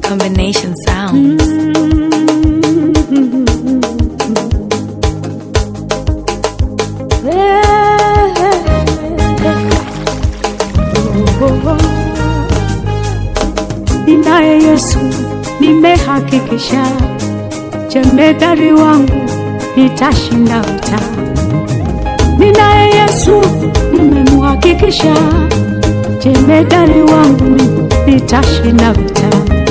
combination sounds. Ninaye Yesu, nimehakikisha jemedari wangu nitashinda vita. Ninaye Yesu, nimemhakikisha jemedari wangu nitashinda vita.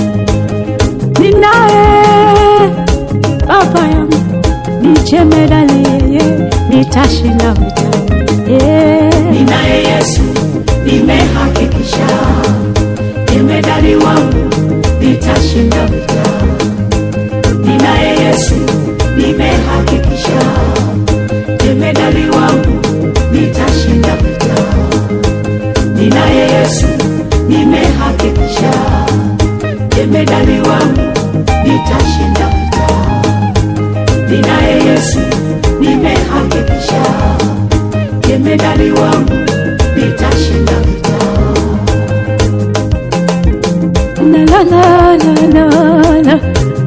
Ninaye baba yangu ni jemedari, yeye nitashinda vita. Yeah. Ninaye Yesu, nimehakikisha jemedari wangu nitashinda vita. Ninaye Yesu, nimehakikisha jemedari wangu nitashinda vita. Ninaye Yesu, nimehakikisha jemedari wangu nitashinda vita. Ninaye Yesu, nimehakikisha jemedari wangu nitashinda vita. La la la la la la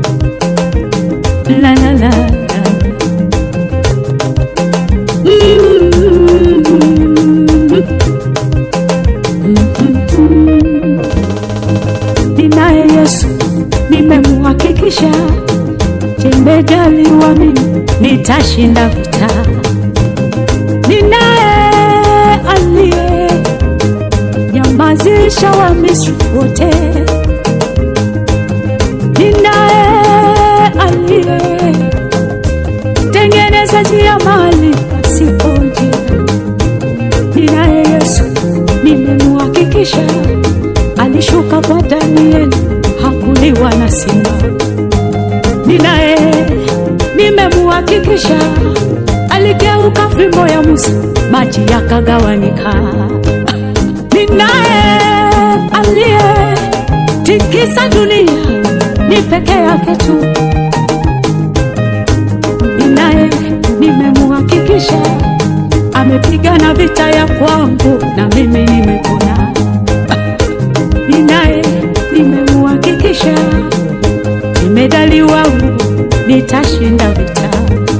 la la la la. Ninaye Yesu, nimemhakikisha jemedali wa mimi nitashinda vita. Ninaye aliye nyamazisha wa Misri wote. Ninaye aliye tengeneza njia mahali pasipo njia. Ninaye Yesu, nimemhakikisha alishuka kwa Danieli, hakuliwa na simba. Ninaye nimemhakikisha aligeuka fimbo ya Musa, maji yakagawanyika. Ninaye aliye tikisa dunia ni peke yake tu. Ninaye nimemhakikisha amepigana vita ya kwangu na mimi nimepona. Ninaye nimemhakikisha jemedali wangu nitashinda vita.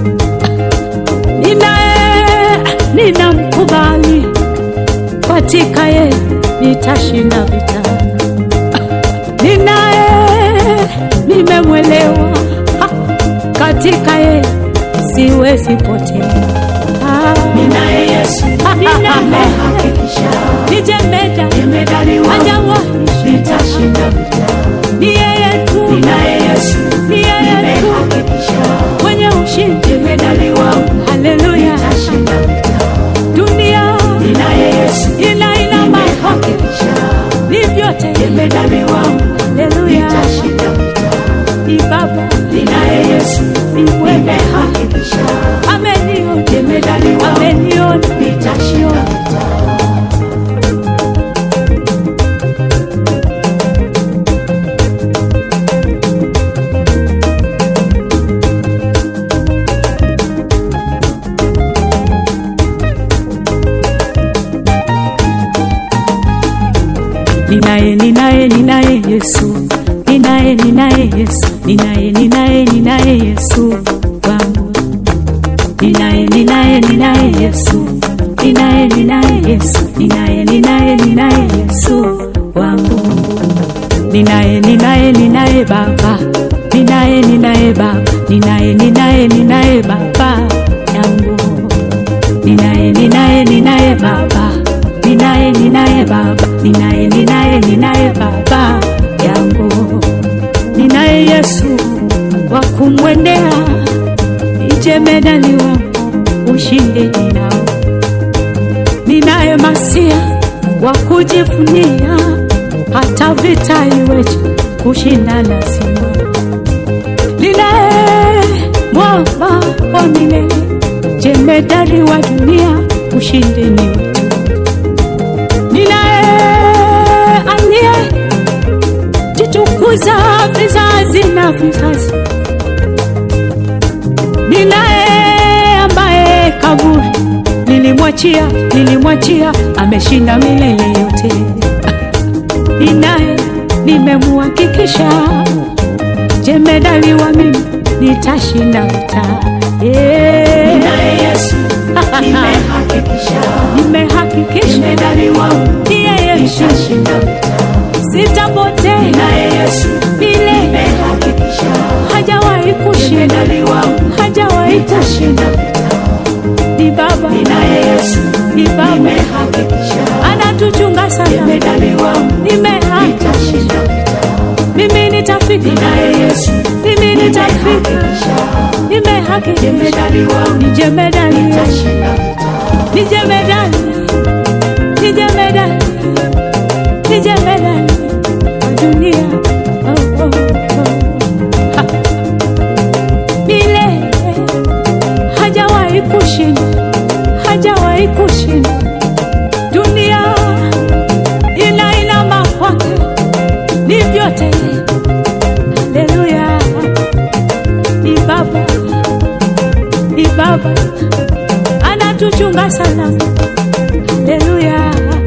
Ninaye ninamkubali katika ye nitashinda vita. Ninaye nimemwelewa ha, katika ye siwezi potea. Ah, Ninaye Yesu, nimehakikisha ni jemeda jemedari wangu hajawahi nitashinda vita. ni yeye tu, Ninaye Yesu, ni yeye tu nimehakikisha mwenye ushindi. jemedari wangu Haleluya! nitashinda vita. Dunia Ninaye Yesu, ina ina mambo nimehakikisha ni vyote. jemedari wangu Haleluya! nitashinda vita. Ni Baba Ninaye Yesu, ni mwema, nimehakikisha ameniona, jemedari wangu ameniona. nitashinda vita. Ninaye, ninaye, ninaye Yesu, ninaye, ninaye Yesu, ninaye, ninaye, ninaye Yesu wangu. Ninaye, ninaye, ninaye Yesu, ninaye, ninaye Yesu, ninaye, ninaye, ninaye Yesu wangu. Ninaye, ninaye, ninaye Baba, ninaye, ninaye Baba, ninaye, ninaye, ninaye Baba yangu. Ninaye, ninaye, ninaye Baba, ninaye, ninaye Baba, ninaye, ninaye, ninaye Baba yangu. Ninaye Yesu wa kumwendea, nijemedali wangu, ushindi ninao. Ninaye Masia wa kujivunia, hata vita iweje, kushinda lazima. Ninaye mwamba wa milele, jemedari wa dunia, ushindi ni wetu. Ninaye aliye jitukuza vizazi na vizazi. Ninaye ambaye kaburi nilimwachia, nilimwachia, ameshinda milele yote. Ninaye nimemuhakikisha jemedali wa mimi nitashinda vita yeah. Ninaye Yesu nimehakikisha, nimehakikisha jemedali wangu ndiye Yesu nitashinda vita. sitapotea Ninaye Yesu vile nimehakikisha, hajawahi kushinda jemedali wangu hajawahi kushinda nitashinda vita. ni baba Ninaye Yesu ni baba nimehakikisha, anatuchunga sana jemedali wangu nimehaki nitashinda vita. mimi nitafika Ninaye Yesu mimi nitafika nimehakikisha, nimehakikisha jemedali wangu ni jemedali nitashinda vita. ni jemedali ni jemedali ni jemedali wa dunia oh, oh, oh. Ha. Milele hajawahi kushinda hajawahi kushinda dunia inainama kwake ni vyote haleluya ni baba ni baba anatuchunga sana haleluya